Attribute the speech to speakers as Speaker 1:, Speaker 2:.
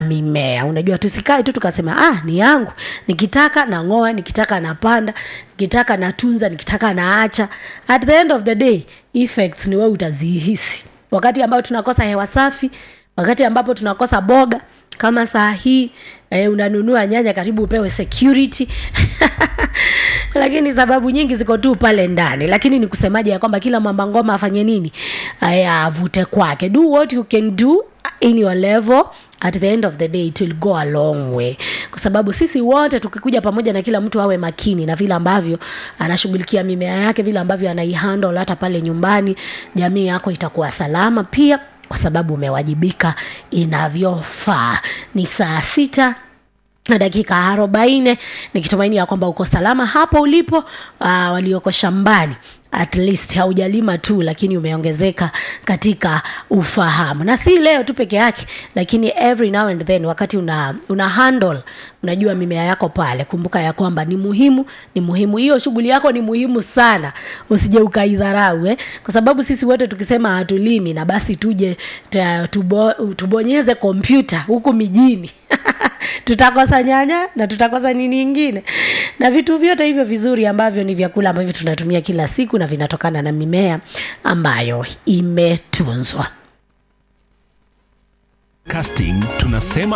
Speaker 1: mimea unajua tusikae tu tukasema ah ni yangu nikitaka nang'oa nikitaka napanda nikitaka natunza nikitaka naacha at the end of the day effects ni wewe utazihisi wakati ambao tunakosa hewa safi wakati ambapo tunakosa boga kama saa hii eh, unanunua nyanya karibu upewe security lakini sababu nyingi ziko tu pale ndani lakini ni kusemaje ya kwamba kila mwamba ngoma afanye nini aya avute kwake do what you can do in your level at the end of the day it will go a long way kwa sababu sisi wote tukikuja pamoja na kila mtu awe makini na vile ambavyo anashughulikia mimea yake vile ambavyo anaihandle hata pale nyumbani jamii yako itakuwa salama pia kwa sababu umewajibika inavyofaa ni saa sita na dakika arobaini nikitumaini ya kwamba uko salama hapo ulipo uh, walioko shambani at least haujalima tu lakini umeongezeka katika ufahamu na si leo tu peke yake lakini every now and then wakati una, una handle unajua mimea yako pale kumbuka ya kwamba ni muhimu ni muhimu hiyo shughuli yako ni muhimu sana usije ukaidharau eh? kwa sababu sisi wote tukisema hatulimi na basi tuje ta, tubo, tubonyeze kompyuta huku mijini tutakosa nyanya na tutakosa nini ingine na vitu vyote hivyo vizuri ambavyo ni vyakula ambavyo tunatumia kila siku na vinatokana na mimea ambayo imetunzwa
Speaker 2: casting tunasema